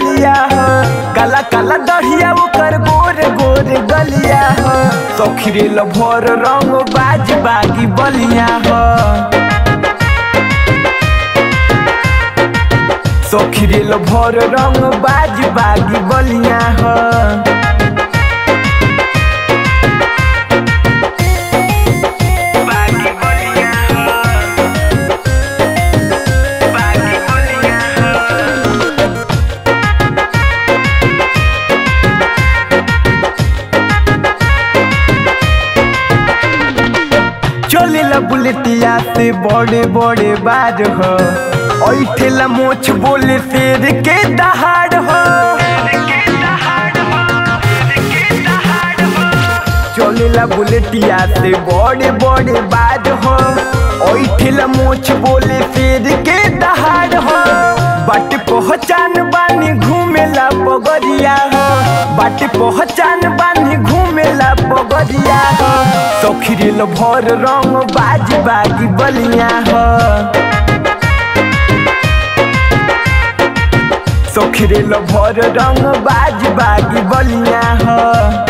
गलिया हो काला काला दढ़िया ओकर गोर गोर गलिया हो सखरे भर रंग बाज बागी बलिया हो सखरे भर रंग बाज बागी बलिया हो बागी बलिया हो बागी बलिया हो चलेला बुलेटिया से बड़े बड़े बाज हो ऐठेला मोछ बोले शेर के दहाड़ हो चलेला बुलेटिया से बड़े बड़े बाज हो ऐठेला मोछ बोले शेर के दहाड़ हो बाट पहचान बानी घूमेला पगरिया हो बाट पहचान बानी घूमेला पगरिया हो सखिरिल भर रंग बाज बागी बलिया हो सखिरिल भर रंग बाज बागी बलिया हो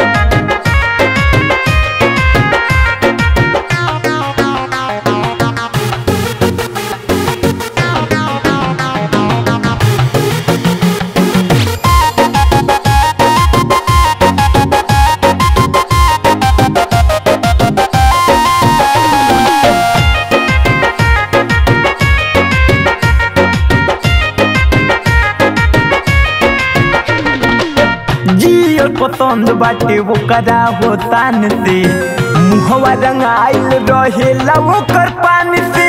जियो पसंद बाटे वो करा हो तान से मुहवा रंगाइल रहेला ओकर पान से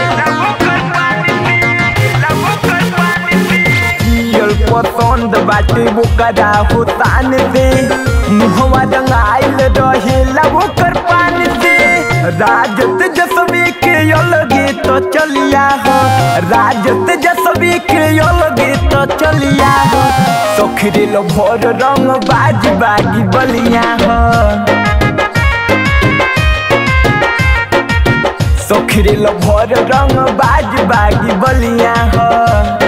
जियल पसंद बाटे वो करा हो तान से मुहवा रंगाइल रहेला ओकर पान से राजत जसवी के अलगे तो चलिया हो राजत जसवी के अलगे तो चलिया हो सखरिल भर रंग बाज बागी बलिया हो सखरिल भर रंग बाज बागी बलिया हो